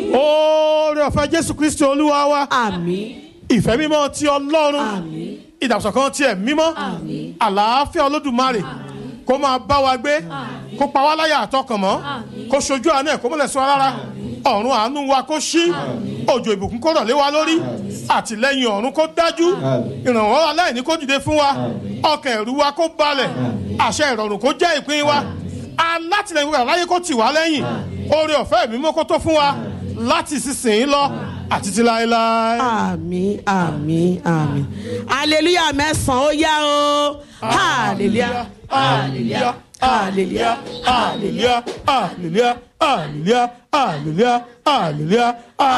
oore ọ̀fẹ́ jésù kristi olúwa wa àmín ìfẹ́ mímọ́ ti ọlọ́run àmín ìdàgbàsókè tiẹ̀ mímọ́ àlàáfíà olódùmarè kó máa bá wa gbé kó pa wá láyà àtọkàn mọ́ kó ṣojú àánú ẹ̀ kó mọ́lẹ̀ sọ rárá ọ̀run àánú wa kó ṣí òjò ìbùkún kó rọ̀ lé wa lórí àtìlẹ́yìn ọ̀run kó dájú ìrànwọ́ aláìní kó dìde fún wa ọkàn ẹ̀rù wa kó balẹ̀ àṣẹ ìrọ̀rùn kó jẹ́ ìpín wa alátìlẹ́yìn wa láyé kó tì wá lẹ́yìn oore ọ̀fẹ́ mímọ́ kó tó fún wa láti sísìn lọ àti ti láéláé. àmín àmín àmín hallelujah mẹ́sàn-án ó yá o hallelujah hallelujah hallelujah hallelujah hallelujah hallelujah hallelujah hallelujah hallelujah